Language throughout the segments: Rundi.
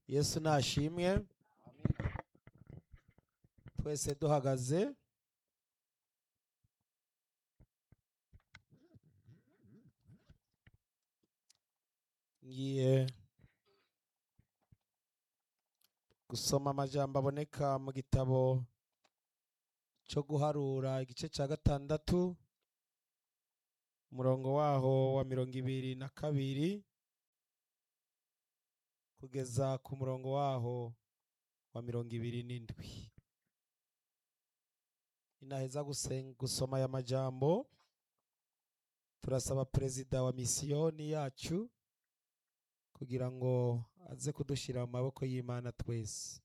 yesu nashimwe twese duhagaze ngiye gusoma amajambo aboneka mu gitabo cyo guharura igice cya gatandatu umurongo waho wa mirongo ibiri na kabiri kugeza ku murongo waho wa mirongo ibiri n'indwi inaheza gusen- gusoma aya majambo turasaba perezida wa misiyoni yacu kugira ngo aze kudushyira mu maboko y'imana twese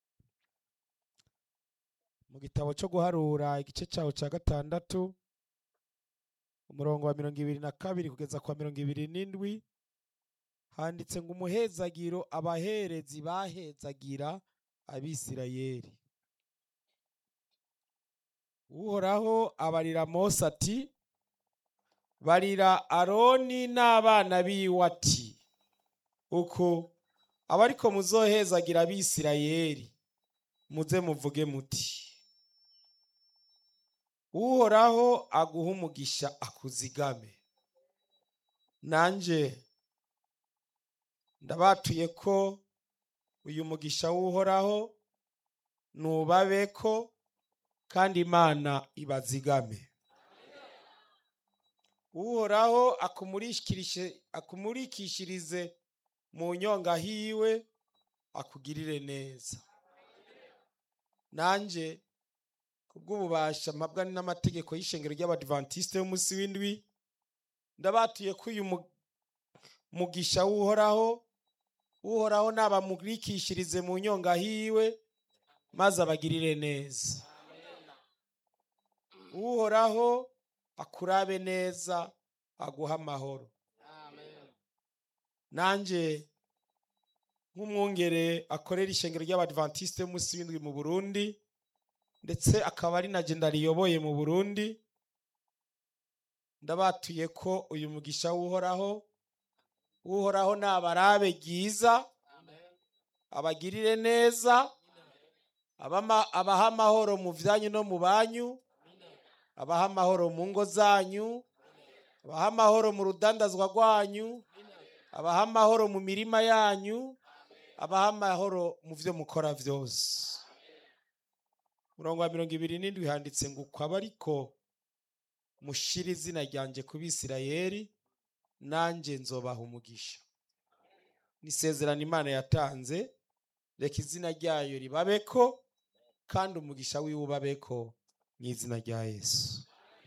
mu gitabo cyo guharura igice cyawo cya gatandatu umurongo wa mirongo ibiri na kabiri kugeza ku wa mirongo ibiri n'indwi handitse ngo umuhezagiro abaherezi bahezagira abisirayeli uhoraho abarira mose ati barira aroni n'abana biwe ati uko abariko muzohezagira abisirayeli muze muvuge muti uhoraho aguha umugisha akuzigame nanje ndabatuye ko uyu mugisha w'uhoraho nubabeko kandi imana ibazigame uhoraho akumurikishe- akumurikishirize mu nyonga hiwe akugirire neza nanje kubw'ububasha mpabwa n'amategeko y'ishengero ry'abadivantisite y'umunsi w'indwi ndabatuye ko uyu mu- mugisha w'uhoraho uhoraho nabamurikishirize mu nyonga hiwe maze abagirire neza uhoraho akurabe neza aguha amahoro nanjye nk'umwungere akorera ishengero ry'abadivantisite y'umunsi w'indwi mu burundi ndetse akaba ari na jenda riyoboye mu burundi ndabatuye ko uyu mugisha w'uhoraho uhoraho nabarabe ryiza abagirire neza abama- abaha amahoro mu byanyu no mu banyu abaha amahoro mu ngo zanyu abaha amahoro mu rudandazwa rwanyu abaha amahoro mu mirima yanyu abaha amahoro mu byo mukora byose murongo wa mirongo ibiri n'indwi handitse ngo uko aba ariko mushira izina ryanjye ku bisirayeli nanjye nzobaha umugisha nisezerano imana yatanze reka izina ryayo ribabeko kandi umugisha wiwe ubabeko mu izina rya yesu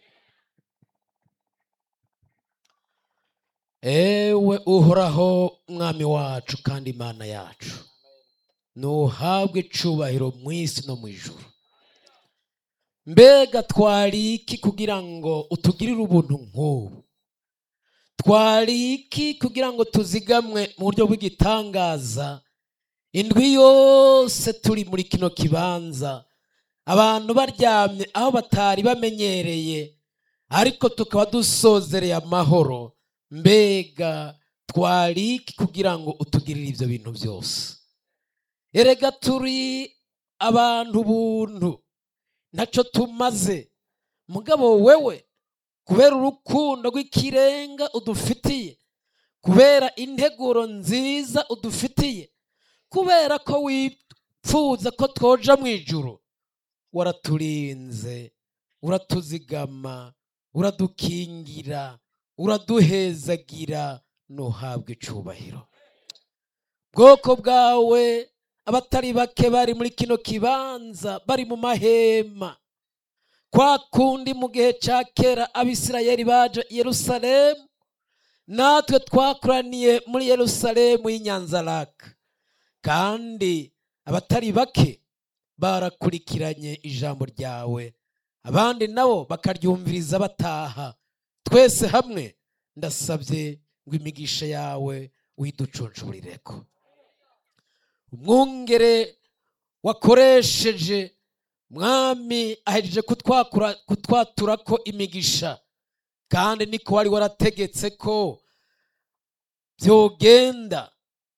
ewe uhoraho mwami wacu kandi imana yacu ntuhabwe icubahiro mu isi no mu ijuru mbega twari iki kugira ngo utugirire ubuntu nk'ubu twari iki kugira ngo tuzigamwe mu buryo bw'igitangaza indwi yose turi muri kino kibanza abantu baryamye aho batari bamenyereye ariko tukaba dusozereye amahoro mbega twari iki kugira ngo utugirire ibyo bintu byose erega turi abantu buntu ntacyo tumaze mugabo wewe kubera urukundo rw'ikirenga udufitiye kubera integuro nziza udufitiye kubera ko wipfuza ko twoja mu ijuru waraturinze uratuzigama uradukingira uraduhezagira ntuhabwe icubahiro bwoko bwawe abatari bake bari muri kino kibanza bari mu mahema kwa kundi mu gihe cya kera abisirayeli baje i yerusalemu natwe twakoraniye muri yerusalemu y'inyanzaraka kandi abatari bake barakurikiranye ijambo ryawe abandi nabo bakaryumviriza bataha twese hamwe ndasabye ngo imigisha yawe uyiducuncurireko umwungere wakoresheje mwami ahejeje kutwakura kutwatura ko imigisha kandi niko wari warategetse ko byogenda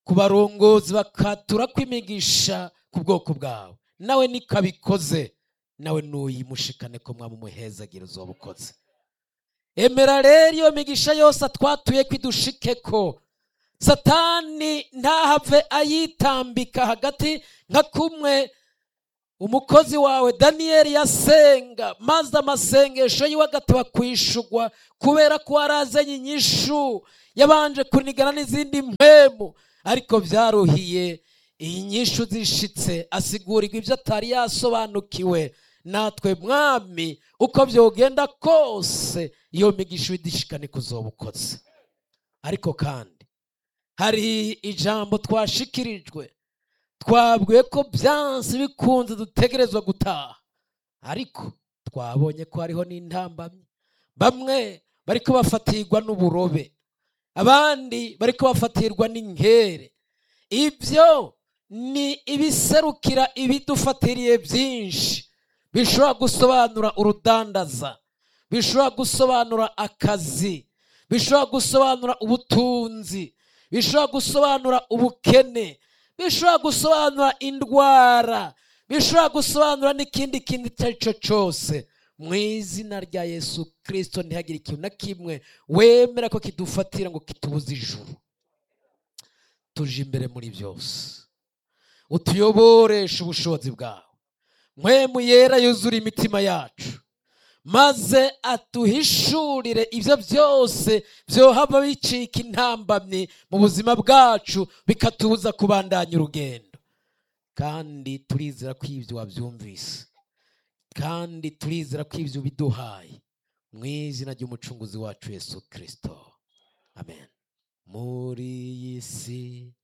ku barongozi bakatura kw'imigisha ku bwoko bwawe nawe nikabikoze nawe nuyimushikane ko mwaba umuhezagira uzoba ukoze emera rero iyo migisha yose atwatuye ko idushike ko satani ntahave ayitambika hagati nka kumwe umukozi wawe daniyeli yasenga maze amasengesho yiwe agateba kwishugwa kubera ko warazanye inyishu yabanje kunigana n'izindi mpemu ariko byaruhiye iyi nyishu zishitse asigurirwa ibyo atari yasobanukiwe natwe mwami uko byogenda kose iyo migisha idishikane kuzoba ukoze ariko kandi hari ijambo twashikirijwe twabwiwe ko byanze bikunze dutegerezwa gutaha ariko twabonye ko hariho n'intambamyi bamwe bariko bafatirwa n'uburobe abandi bariko bafatirwa n'inkere ibyo ni ibiserukira ibidufatiriye byinshi bishobora gusobanura urudandaza bishobora gusobanura akazi bishobora gusobanura ubutunzi bishobora gusobanura ubukene bishobora gusobanura indwara bishobora gusobanura n'ikindi kintu icyo ari cyo cyose mu izina rya yesu kirisito ntihagire ikintu na kimwe wemera ko kidufatira ngo kitubuze ijuru tuje imbere muri byose utuyoboreshe ubushobozi bwawe mwemu yera yuzura imitima yacu maze atuhishurire ibyo byose byohava bicika intambamyi mu buzima bwacu bikatubuza kubandanya urugendo kandi turizera ko ibyo wabyumvise kandi turizera ko ibyo biduhaye mu izina ry'umucunguzi wacu yesu kirisito amen muri iyi si